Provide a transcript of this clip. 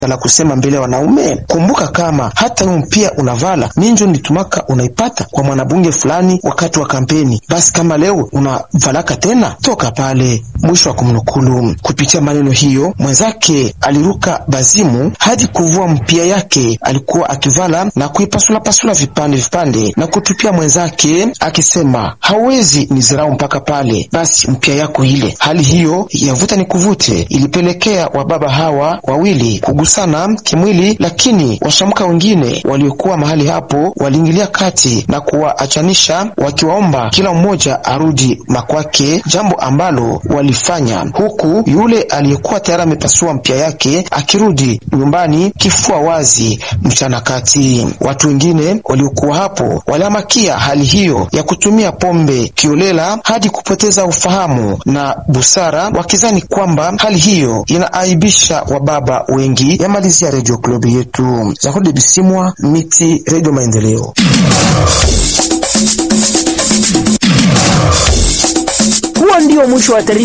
la kusema mbele ya wanaume. Kumbuka kama hata wewe pia unavala minjo nitumaka unaipata kwa mwanabunge fulani wakati wa kampeni. Basi kama leo unavalaka tena, toka pale. Mwisho wa kumnukulu. Kupitia maneno hiyo, mwenzake aliruka bazimu hadi kuvua mpia yake alikuwa akivala na kuipasula-pasula vipande vipande na kutupia mwenzake, akisema hawezi nizirau mpaka pale, basi mpia yako ile. Hali hiyo yavuta ni kuvute ilipelekea wababa hawa wawili kugusana kimwili, lakini washamka wengine waliokuwa mahali hapo waliingilia kati na kuwaachanisha, wakiwaomba kila mmoja arudi makwake, jambo ambalo walifanya, huku yule aliyekuwa tayari amepasua mpia yake akirudi nyumbani kifua wazi mchana kati. Watu wengine waliokuwa hapo walihamakia hali hiyo ya kutumia pombe kiolela hadi kupoteza ufahamu na busara, wakizani kwamba hali hiyo inaaibisha wababa wengi. Yamalizia Radio Club yetu Zakode Bisimwa Miti, Radio Maendeleo. Huo ndio mwisho wa